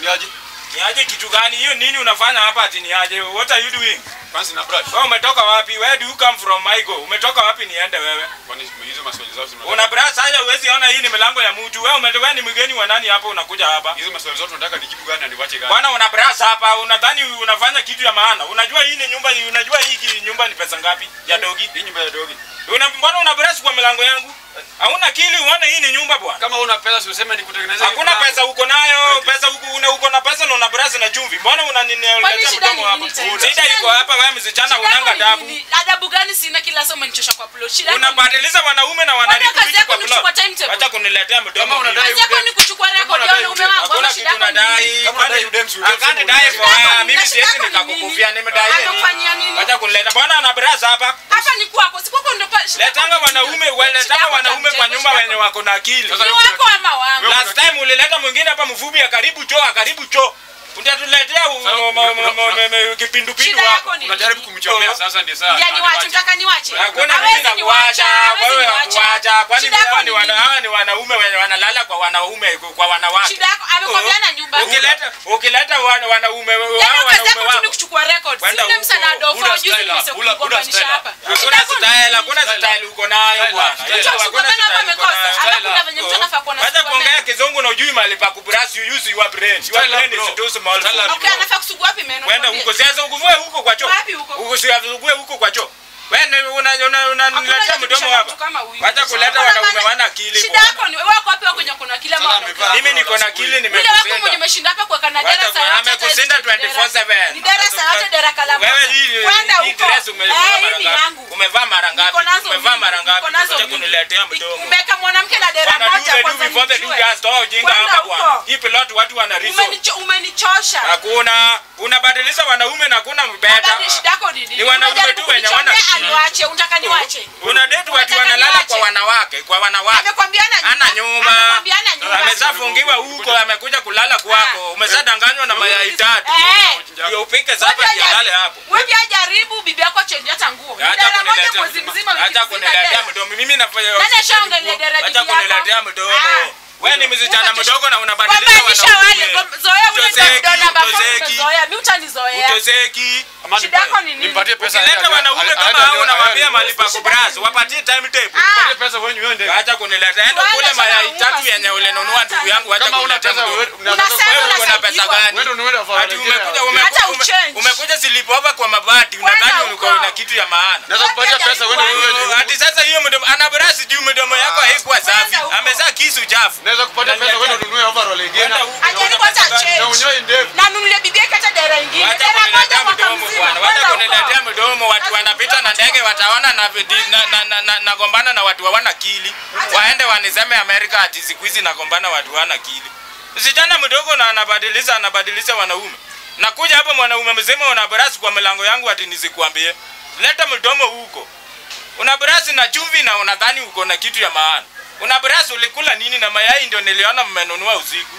ni aje? Ni aje kitu gani? Hiyo nini unafanya hapa ati ni aje? What are you doing? Kwanza na brush. Wewe umetoka wapi? Where do you come from, Michael? Umetoka wapi niende wewe? Kwani hizo maswali zote tunataka- Una brush sasa huwezi ona hii ni milango ya mtu. Wewe umetoka ni mgeni wa nani hapa unakuja hapa? hizo maswali zote tunataka nijibu gani na niwache gani? Bwana una brush hapa, unadhani unafanya kitu ya maana. Unajua hii ni nyumba, unajua hii ki- nyumba ni pesa ngapi ya dogi? Hii nyumba ya dogi. Una mbona una brush kwa milango yangu? Hauna kili uone hii ni nyumba bwana. Kama una pesa si useme nikutengenezee. Hakuna kitu pesa uko nayo, pesa huko una uko na pesa na una brush na chumvi. Mbona Kwani unaniletea shida mdomo ni hapa? nini tena? Shida iko hapa wewe msichana Shida unanga yako ni dabu. nini? Adabu gani sina kila saa umenichosha kwa plot? Shida yako ni- Unabadilisha wanaume na wanaribu kazi vitu yako kwa ni kuchukua plot. timetable. Acha kuniletea mdomo. Kama unadai Kazi yako ni kuchukua record ya unadai wanaume udem. wangu. Hakuna Ama shida kitu yako ni nadai. nini? Kama unadai udem, si udem, Akani si dai udem. for Shida yako mimi ni- siwezi shida yako ni nikakukufia nini? nimedai. Amekufanyia nini? Acha kunileta. Bwana ana braza hapa. Hapa ni kwako, si kwako ndo pa- shida yako Letanga ni wanaume, nini? weletanga Shida yako wanaume kwa ni nyumba shida wenye yako- wako na akili. Sasa Ni wewe wako ama wangu? Wewe- Last time ulileta mwingine hapa mfupi ya karibu choo, karibu choo. Utatuletea u- Sasa, mo- mo- mo- mo- una- mo- kipindupindu Shida hapo. yako ni Unajaribu nini? kumchomea sasa ndio saa. Ya niwache, mtaka niwache? Hakuna Hawezi mimi niwacha, nakuacha, hawezi wewe niwacha. nakuacha. Kwani Shida yako hawa ni ni wana nini? hawa ni wanaume wenye wanalala kwa wanaume kwa wanawake. Shida yako amekwambia na nyumba. Ukileta ukileta wana- wanaume hawa Yaani kazi wanaume yako tu ni wako. kuchukua record. Kwenda Si ule msana huko, adofo, huna juzi style, nimesema huna- huna kugombanisha style. hapa. Shida Hakuna yako ni style, nini? hakuna Style. style uko nayo Style, bwana. style. Hiyo Mtu hakuna akikugomana hapa style uko amekosa. nayo. Hapa Style kuna up. venye mtu anafaa kuwa na Wacha sugua kuongea meno. kizungu na ujui mahali pa kubrush you use your brain. Your Style up, brain bro. is too small. Style for up. you. Okay, anafaa kusugua wapi meno? Kwenda Niambie. huko sasa ukuvue huko kwa choo. Wapi huko? Usivugue huko kwa choo. Wewe una una Hakuna unaniletea haja mdomo kubishana hapa. mtu kama huyu. Wacha kuleta Kuna wanaume maana- wana akili. Shida bwana. yako ni wewe wako wapi wako kuna kila Sasa mara. amevaa- Mimi niko na akili Yule wako mwenye nimekushinda. umeshinda hapa kwa Canada Wacha saa kwa- yote amekushinda hata hizi 24/7. Ni dera saa yote dera kala moja. Wewe hii Kwenda hii huko. dress umevaa Eh, hii mara ni ngapi? yangu. Umevaa mara ngapi? Niko nazo Umevaa mingi, mara ngapi? niko nazo Wacha mingi. kuniletea mdomo. Umeweka mwanamke na dera Bwana moja dude kwanza do before the nijue. dude toa ujinga Kwenda hapa bwana. huko. Hii plot watu wana reason. Umenicho- Umenichosha. Hakuna unabadilisha wanaume na kuna mbeta. Baba, shida yako ni nini? Ni wanaume Unajaribu tu wenye hawana kunichomea, akili. aniwache, unataka niwache? Una date watu Unataka wanalala niwache? kwa wanawake, kwa wanawake. Amekwambiana nyumba. Ana nyumba. Amekwambiana nyumba. Amezafungiwa huko, amekuja kulala kwako. Ah. Umeshadanganywa na mayai tatu. Eh. Ndio upike Wewe sapa pia ndio jaribu- alale hapo. wewe pia jaribu bibi yako achange hata nguo. Ni Acha dera moja kuniletea mwezi mzima wiki Acha mzima kuniletea dera. mdomo. Mimi nafanya Nani ashaongelea dera Acha bibi yako? kuniletea mdomo. Ah. Wewe ni msichana Uko- mdogo na unabadilisha Gombanisha wanaume. wale, gom- zoea ule Utozeki, mdona baba utozeki, umezoea. Mimi utanizoea. utozeki. Amani, Shida yako ni nini? Nimpatie pesa. Ukileta aende- wanaume aende- kama aende- hao unawambia aende- mahali pa kubras, wapatie timetable. Ah. Nipatie pesa wewe uende. Acha kunileta. Enda Tuende kule sana mayai unga tatu sisi. yenye ulinunua ndugu yangu, acha Kama una kuniletea pesa mdomo. wewe Unasema Wewe uko na pesa unasaidiwa. gani? Wewe ndio unaenda kwa Ati umekuja Nigeria. ume- Hata ume- uchange. umekuja sleepover kwa mabati, Kwenda unadhani huko. uko na kitu ya maana. Naweza kupatia pesa wewe uende. Ati sasa hiyo mdomo ana brasi juu mdomo yako haikuwa safi. Kwenda huko. Amezaa kisu chafu. Naweza kupatia pesa wewe ununue overall ingine. Kwenda huko. Ajaribu hata Una pesa gani? change. Na unyoe ndevu. Na nunulie bibi yake hata dera ingine. Wacha Dera moja kuniletea mwaka mdomo mzima. bwana. Wacha Kwenda kuniletea huko. mdomo. Watu wanapita na ndege wataona na vidi- na- na- na- na- nagombana na watu hawana akili. Waende waniseme Amerika ati siku hizi nagombana watu hawana akili. Msichana mdogo na anabadilisha anabadilisha wanaume. Nakuja hapa mwanaume mzima una brasi kwa milango yangu ati nisikuambie. Leta mdomo huko. Una brasi na chumvi na unadhani uko na kitu ya maana. Una brasi ulikula nini na mayai ndio niliona mmenunua usiku.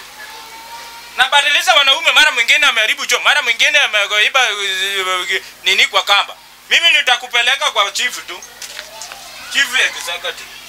Nabadilisha wanaume, mara mwingine ameharibu choo, mara mwingine ameiba uh, nini kwa kamba. Mimi nitakupeleka kwa chief tu, chief executive.